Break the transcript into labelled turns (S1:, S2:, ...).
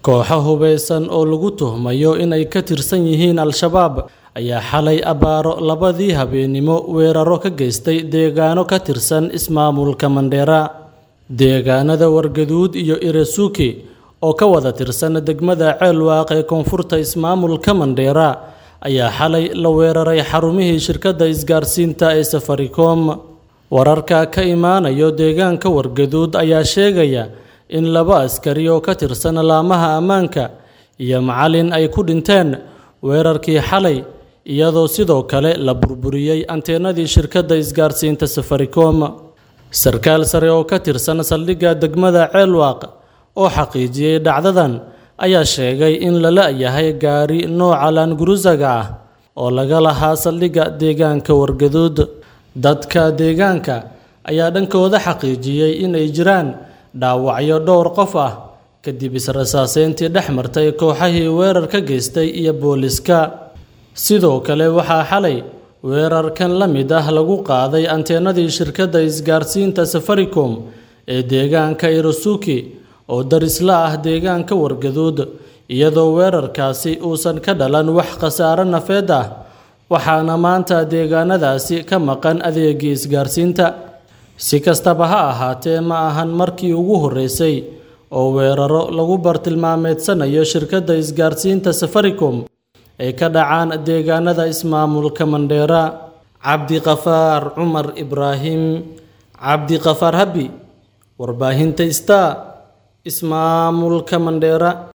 S1: kooxo hubeysan oo lagu tuhmayo inay ka tirsan yihiin al-shabaab ayaa xalay abbaaro labadii habeenimo weeraro ka geystay deegaano ka tirsan ismaamulka mandheera deegaanada wargaduud iyo irasuuki oo ka wada tirsan degmada ceelwaaq ee koonfurta ismaamulka mandheera ayaa xalay la weeraray xarumihii shirkadda isgaarsiinta ee safaricom wararka ka imaanayo deegaanka wargaduud ayaa sheegaya in laba askari oo ka tirsan laamaha ammaanka iyo macalin ay ku dhinteen weerarkii xalay iyadoo sidoo kale la burburiyey anteenadii shirkadda isgaarsiinta safaricom sarkaal sare oo ka tirsan saldhigga degmada ceelwaaq oo xaqiijiyey dhacdadan ayaa sheegay in la la-yahay gaari nooca laangurusaga ah oo laga lahaa saldhigga deegaanka wargaduud dadka deegaanka ayaa dhankooda xaqiijiyey inay jiraan dhaawacyo dhowr qof ah kadib israsaaseyntii dhex martay kooxahii weerar ka geystay iyo booliska sidoo kale waxaa xalay weerarkan la mid ah lagu qaaday anteenadii shirkadda isgaarsiinta safaricom ee deegaanka irasuki oo darisla ah deegaanka wargaduud iyadoo weerarkaasi uusan ka dhalan wax khasaare nafeed ah waxaana maanta deegaanadaasi ka maqan adeegii isgaarsiinta si kastaba ha ahaatee ma ahan markii ugu horreysay oo weeraro lagu bartilmaameedsanayo shirkadda isgaarsiinta safaricom ay ka dhacaan deegaanada ismaamulka mandheera cabdiqafaar cumar ibraahim cabdiqafaar habi warbaahinta star ismaamulka mandheera